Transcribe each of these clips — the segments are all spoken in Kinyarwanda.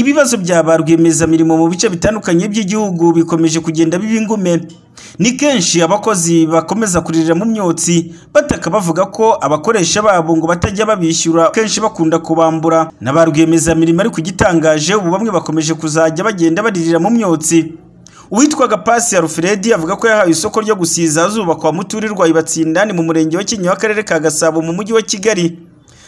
Ibibazo bya ba rwiyemezamirimo mu bice bitandukanye by'igihugu bikomeje kugenda biba ingume. Ni kenshi abakozi bakomeza kuririra mu myotsi, bataka bavuga ko abakoresha babo ngo batajya babishyura kenshi bakunda kubambura. Na ba rwiyemezamirimo ariko igitangaje ubu bamwe bakomeje kuzajya bagenda baririra mu myotsi. Uwitwaga Pasi Alfred avuga ko yahawe isoko ryo gusiza ahazubakwa muturirwa Ibatsindani mu murenge wa Kinyinya w'akarere ka Gasabo mu mujyi wa Kigali.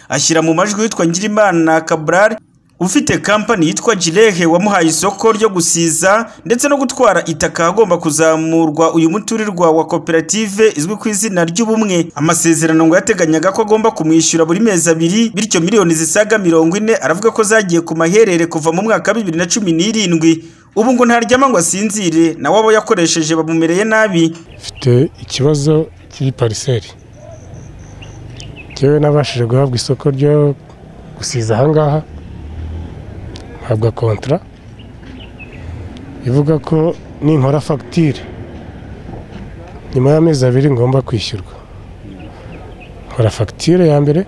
Ashyira mu majwi uwitwa Ngirimana Cabral ufite kampani yitwa Jirehe wamuhaye isoko ryo gusiza ndetse no gutwara itaka agomba kuzamurwa uyu muturirwa wa koperative izwi ku izina ry'ubumwe. Amasezerano ngo yateganyaga ko agomba kumwishyura buri mezi abiri bityo miliyoni zisaga mirongo ine aravuga ko zagiye ku maherere kuva mu mwaka wa bibiri na cumi n'irindwi. Ubu ngo ntaryama ngo asinzire nawe abo yakoresheje bamumereye nabi. mfite ikibazo cy'ipariseri njyewe nabashije guhabwa isoko ryo gusiza ahangaha mpabwa kontara ivuga ko ninkora fagitire nyuma y'amezi abiri ngomba kwishyurwa nkora fagitire ya mbere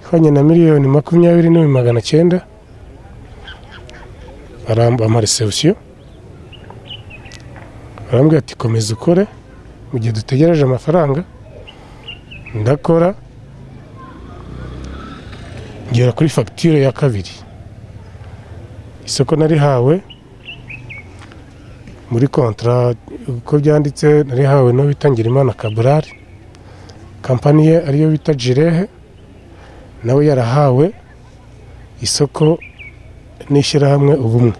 ihwanye na miliyoni makumyabiri n'ibihumbi magana cyenda bampa resebusiyo barambwira ati komeza ukore mu gihe dutegereje amafaranga ndakora ngera kuri fagitire ya kabiri isoko narihawe muri kontara uko byanditse narihawe no bita Ngirimana Kaburari kampani ye ariyo bita Jirehe nawe yarahawe isoko n'ishyirahamwe ubumwe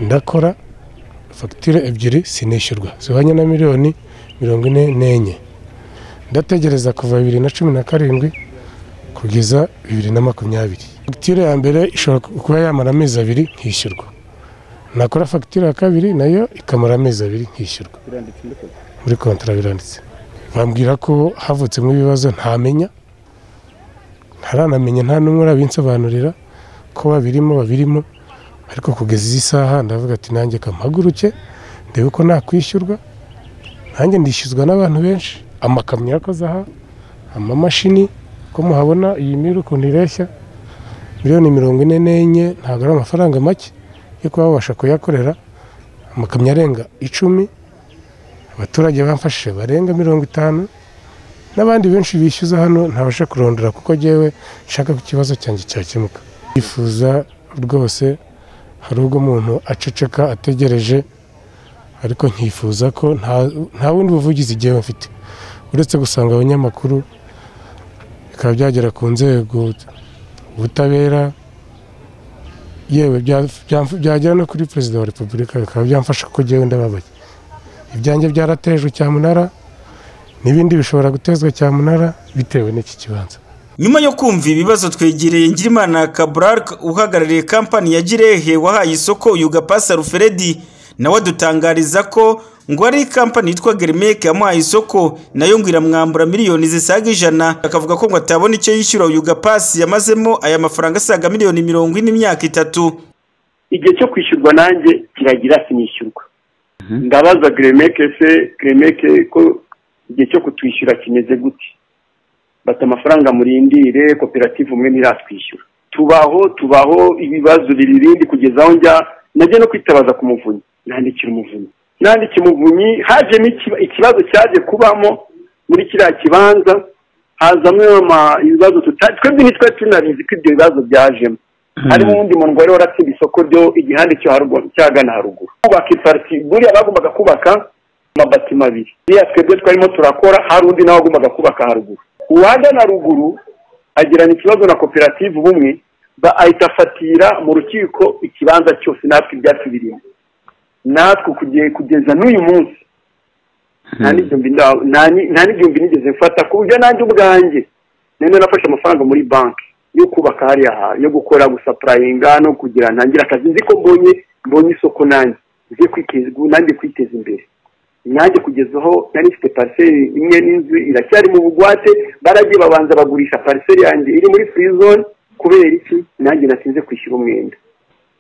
ndakora fagitire ebyiri sinishyurwa zihwanye na miliyoni mirongo ine n'enye ndategereza kuva bibiri na cumi na karindwi kugeza bibiri na makumyabiri fagitire ya mbere ishobora kuba yamara amezi abiri nkishyurwa nakora fagitire ya kabiri nayo ikamara amezi abiri nkishyurwa muri kontara biranditse bambwira ko havutsemo ibibazo ntamenya ntaranamenya nta n'umwe urabinsobanurira ko babirimo babirimo ariko kugeza izi saha ndavuga ati nanjye kampaguruke ndebe ko nakwishyurwa nanjye ndishyuzwa n'abantu benshi amakamyo yakoze aha amamashini ko muhabona iyi miri ukuntu ireshya miliyoni mirongo ine n'enye ntabwo ari amafaranga make yo kuba babasha kuyakorera amakamyo arenga icumi abaturage bamfashije barenga mirongo itanu n'abandi benshi bishyuza hano ntabasha kurondora kuko njyewe nshaka ko ikibazo cyanjye cyakemuka yifuza rwose hari ubwo umuntu aceceka ategereje ariko nkifuza ko nta- nta bundi buvugizi njyewe mfite uretse gusanga abanyamakuru bikaba byagera ku nzego ubutabera yewe bya- bya- byagera no kuri perezida wa repubulika bikaba byamfasha kuko njyewe ndababaye ibyanjye byaratejwe cyamunara n'ibindi bishobora gutezwa cyamunara bitewe n'iki kibanza Nyuma yo kumva ibibazo twegereye Ngirimana Cabral uhagarariye kampani ya Jirehe wahaye isoko uyu Gapasi Alfred nawe adutangariza ko ngo ari kampani yitwa Germec yamuhaye isoko nayo ngo iramwambura miliyoni zisaga ijana akavuga ko ngo atabona icyo yishyura uyu Gapasi yamazemo aya mafaranga asaga miliyoni mirongo ine imyaka itatu igihe cyo kwishyurwa nanjye kiragira sinishyurwa ndabaza giremeke se giremeke ko igihe cyo kutwishyura kimeze gute bata amafaranga murindire koperative umwe ntiratwishyura tubaho tubaho ibibazo biri ibindi kugeza aho njya najya no kwitabaza ku muvunyi nandikira umuvunyi nandikira umuvunyi hajemo ikiba- ikibazo cyaje kubamo muri kiriya kibanza hazamo ama- ibibazo tutazi twebwe ntitwari tunabizi ko ibyo bibazo byajemo harimo uwundi muntu ngo wari waratsinda isoko ryo igihande cyo haruguru cyagana haruguru kubaka ipariti buriya bagombaga kubaka amabatima abiri buriya twebwe twarimo turakora hari undi nawe wagombaga kubaka haruguru uwagana haruguru agirana ikibazo na koperative ubumwe ba ahita afatira mu rukiko ikibanza cyose natwe ibyacu birimo natwe kuge- kugeza n'uyu munsi nta n'ibyumbi nda- nta ni- nta n'ibyumbi nigeze mfata ku buryo nanjye ubwanjye nari nafashe amafaranga muri banki yo kubaka hariya hantu yo gukora gusapurayinga no kugira ntangira akazi nzi ko mbonye mbonye isoko nanjye nze kwiteza nanjye kwiteza imbere nanjye kugeza aho nari mfite pariseri imwe n'inzu iracyari mu bugwate baragiye babanza bagurisha pariseri yanjye iri muri furi zone kubera iki nanjye natinze kwishyura umwenda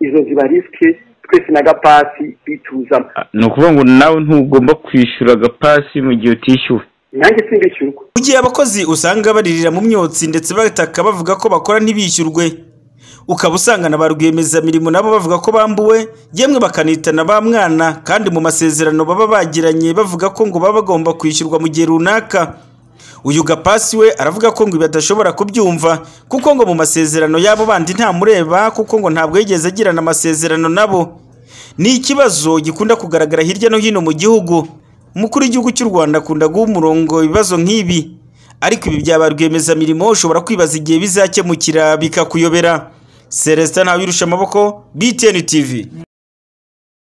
izo ziba risike twese na gapasi bituzamo ni ukuvuga ngo nawe ntugomba kwishyura agapasi mu gihe utishyuwe nanjye simbishyurwa Mu gihe abakozi usanga baririra mu myotsi ndetse bataka bavuga ko bakora ntibishyurwe ukaba usanga na ba rwiyemezamirimo nabo bavuga ko bambuwe yemwe bakanitana ba mwana kandi mu masezerano baba bagiranye bavuga ko ngo baba bagomba kwishyurwa mu gihe runaka uyu gapasi we aravuga ko ngo ibi adashobora kubyumva kuko ngo mu masezerano y'abo bandi ntamureba kuko ngo ntabwo yigeze agirana amasezerano nabo ni ikibazo gikunda kugaragara hirya no hino mu gihugu umukuru w'igihugu cy'u rwanda akunda guha umurongo ibibazo nk'ibi ariko ibi byaba rwiyemezamirimo ushobora kwibaza igihe bizakemukira bikakuyobera celestin ntawirusha amaboko btn tv